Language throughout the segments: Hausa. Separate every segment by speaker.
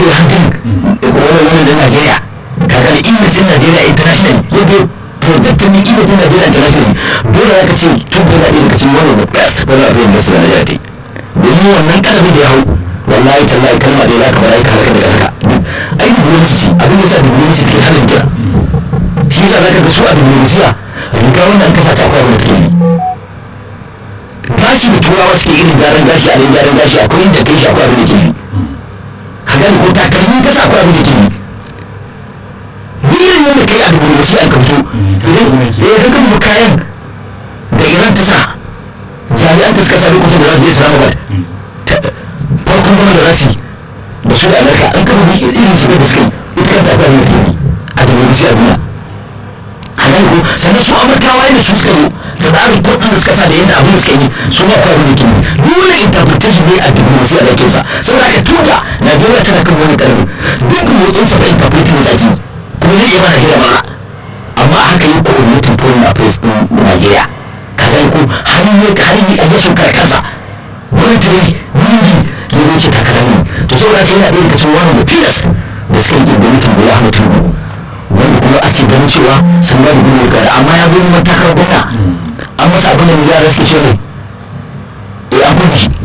Speaker 1: da hankali wani wani da najeriya kaga da imajin najeriya international ya biyo projectin ne imajin najeriya international dole ya ka ce tun da yana ɗaya daga cikin one of the best wani abin da su da najeriya ta yi domin wannan kalabi da ya hau wallahi tallahi kalma da ya ka bala ka halaka daga saka ai diplomacy abin da sa diplomacy take halin jira shi yasa zaka ga su a diplomasiya riga wannan kasa ta akwai wanda take yi gashi da turawa suke irin gyaran gashi a nan gyaran gashi akwai inda kai shi akwai abin da ke yi ka gani ko takalmin kasa akwai abin da ke yi duk irin yadda kai a diplomasiya an kamto idan ya ga kan kayan da iran ta sa jami'an ta suka sa lokacin da za su je islamabad farkon gama da rasi da su da amurka an kama irin su da suka yi ita kanta akwai abin da ke yi a diplomasiya duniya halal ko sannan su amurkawa yadda su suka zo da tsarin kudin da suka sa da yadda abin da suka yi su ma kawai da ke dole interpretation ne a diplomasiya da kinsa saboda haka tuka najeriya tana kan wani karfi duk motsin sa da interpretation zaki kuma zai iya mana gida mana amma haka yi coordinating foreign affairs din najeriya kaga ko har yi har yi a yasu kare kansa wani tare wani ya wuce takalami to saboda haka yana ɗaya daga cikin wani da pillars da suka yi gwamnatin bola ahmed tinubu wanda kuma ake ganin cewa sun ba da gudu gara amma ya zo neman takarar gwamna an masa abin da yara suke ce ne eh an gudu shi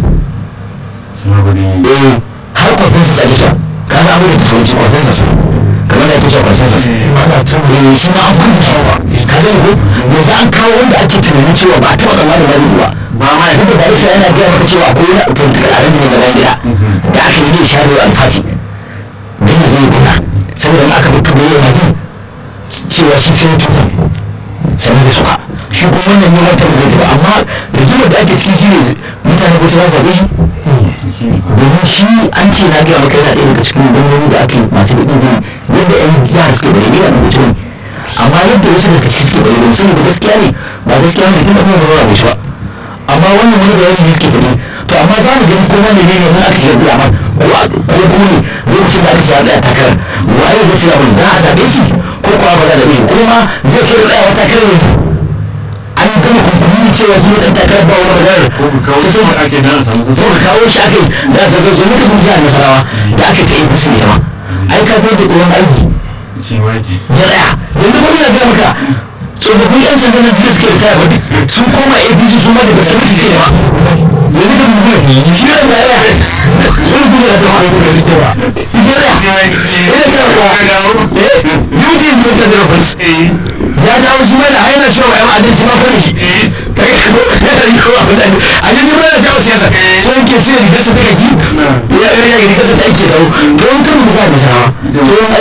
Speaker 1: eh har consensus a gisa ka ga abin da ta turanci consensus kamar da ake cewa consensus eh shi ma an gudu shi ka ga ko yanzu an kawo wanda ake tunanin cewa ba a taɓa tsammanin ba ba ba ma ya duka da ita yana gaya maka cewa akwai wani political arrangement na gida da aka yi ne shadow and party don ya zai guna saboda aka bi tuba yana jin cewa shi sai tuba sannan da suka shi kuma wannan ne wata zai tuba amma rigimar da ake ciki shine mutane ko sai zabe shi domin shi an ce na gaya maka yana ɗaya daga cikin gwamnoni da ake masu da ɗin yadda yan jihar suke bari yana da mutum amma yadda wasu daga ciki suke bari don sani da gaskiya ne ba gaskiya ne tun da kuma ba ba shi ba amma wannan wani bayani ne suke bari to amma za mu gani kuma ne ne mun aka ce da amma ko kuma ne lokacin da aka ce da takarar waye zai ce abin za a zabe shi ko kuwa ba za a zabe shi kuma zai kai da wata takarar ne an gama kunkumin cewa shi dan takarar ba wani maganar sai sai
Speaker 2: ake nan samu
Speaker 1: ko ka kawo shi ake da sai sai muka kun jihar nasarawa da aka ta APC ne ma ai ka bai da tsohon aiki
Speaker 2: shi waki
Speaker 1: ya tsaya yanzu ba ina ga maka tsofaffin yan sanda na biyu suke taya ba duk sun koma APC su ma daga sabiti sai ma yanzu ka dubu shi ne da ya wani gudu da zama gudu da rike ba ya tsaya ya ga maka eh beauty is better than offense ya dawo shi mana aina cewa ya ma'adin shi ma kone shi kai ko yana yi kowa mutane a ji shi mana shawo siyasa sai yake cire rigarsa ta kaki ya ya rigarsa ta ake dawo to in kan muka da sawa to